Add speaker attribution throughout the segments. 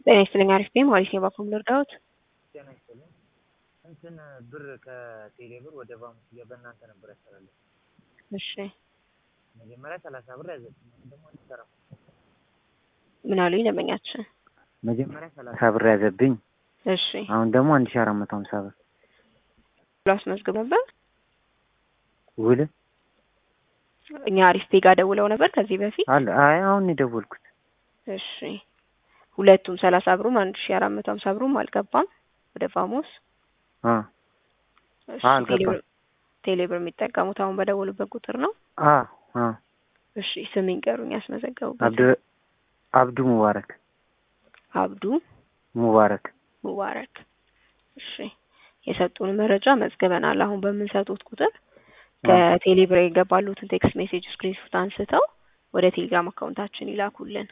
Speaker 1: ጤና ይስጥልኝ አሪፍ ነኝ ሞሪስ የባኮም ልርዳዎት?
Speaker 2: ጤና ይስጥልኝ እንትን ብር ከቴሌ ብር ወደ ባንክ በእናንተ ነበር ያስተላለፍ
Speaker 1: እሺ
Speaker 2: መጀመሪያ ሰላሳ ብር ያዘብኝ አሁን ደግሞ አንድ አራት
Speaker 1: ምን አሉኝ ደንበኛችን?
Speaker 2: መጀመሪያ ሰላሳ ብር ያዘብኝ
Speaker 1: እሺ
Speaker 2: አሁን ደግሞ አንድ ሺ አራት መቶ ሀምሳ ብር
Speaker 1: ብሎ አስመዝግብ ነበር።
Speaker 2: ውል
Speaker 1: እኛ አሪፍ ፔጋ ደውለው ነበር ከዚህ በፊት
Speaker 2: አለ አይ አሁን የደወልኩት
Speaker 1: እሺ ሁለቱም ሰላሳ ብሩም አንድ ሺ አራት መቶ ሀምሳ ብሩም አልገባም ወደ ፋሞስ
Speaker 2: አ
Speaker 1: እሺ
Speaker 2: አልገባም።
Speaker 1: ቴሌብር ቴሌብር የሚጠቀሙት አሁን በደወሉበት ቁጥር ነው።
Speaker 2: አ አ
Speaker 1: እሺ ስም ይንገሩኝ ያስመዘገቡበት።
Speaker 2: አብዱ አብዱ ሙባረክ
Speaker 1: አብዱ
Speaker 2: ሙባረክ
Speaker 1: ሙባረክ። እሺ የሰጡን መረጃ መዝግበናል። አሁን በምንሰጡት ቁጥር ከቴሌብር የገባሉትን ቴክስት ሜሴጅ ስክሪንሾት አንስተው ወደ ቴሌግራም አካውንታችን ይላኩልን።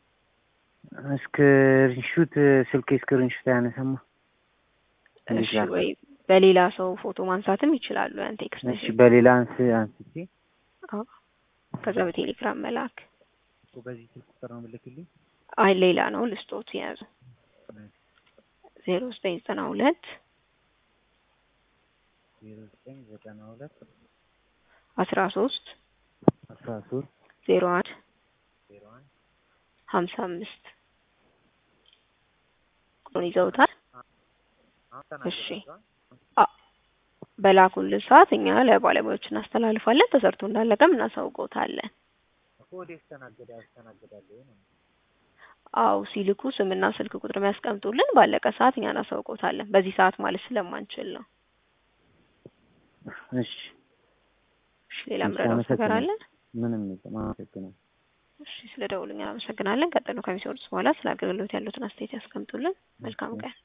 Speaker 2: ስክሪንሹት ስልኬ ስክሪንሹት አያነሳማ እንዴት
Speaker 1: እሺ
Speaker 2: ላድርግ?
Speaker 1: ወይ በሌላ ሰው ፎቶ ማንሳትም ይችላሉ። ያን ቴክስት
Speaker 2: እሺ
Speaker 1: ሜሴጅ
Speaker 2: በሌላ አንስ አንስቼ
Speaker 1: አዎ፣ ከዛ በቴሌግራም መላክ።
Speaker 2: እኮ በዚህ ስልክ ቁጥር ነው የምልክልኝ።
Speaker 1: አይ ሌላ ነው ልስጦት የያዙ ዜሮ ዘጠኝ ዘጠና ሁለት
Speaker 2: ዜሮ ዘጠኝ ዘጠና ሁለት
Speaker 1: አስራ ሶስት
Speaker 2: አስራ ሶስት
Speaker 1: ዜሮ አንድ
Speaker 2: ዜሮ አንድ
Speaker 1: ሀምሳ አምስት ቁጥሩን ይዘውታል።
Speaker 2: አሁን
Speaker 1: እሺ
Speaker 2: ተናገራችኋል?
Speaker 1: አ በላኩልን ሰዓት እኛ ለባለሙያዎች እናስተላልፋለን። ተሰርቶ እንዳለቀም እናሳውቀውታለን።
Speaker 2: እኮ ወደ ያስተናገደ ያስተናግዳለሁ ነው
Speaker 1: አው ሲልኩ ስምና ስልክ ቁጥር የሚያስቀምጡልን ባለቀ ሰዓት እኛ እናሳውቀውታለን። በዚህ ሰዓት ማለት ስለማንችል ነው።
Speaker 2: እሺ
Speaker 1: እሺ ሌላ
Speaker 2: እሺ፣
Speaker 1: ምረዳው ነገር
Speaker 2: አመሰግናለሁ።
Speaker 1: አለ?
Speaker 2: ምንም የለም። አመሰግናለሁ።
Speaker 1: እሺ ስለ ደውሉኛ አመሰግናለን። ቀጥሎ ከሚሰሩት በኋላ ስለ አገልግሎት ያሉትን አስተያየት ያስቀምጡልን። መልካም ቀን።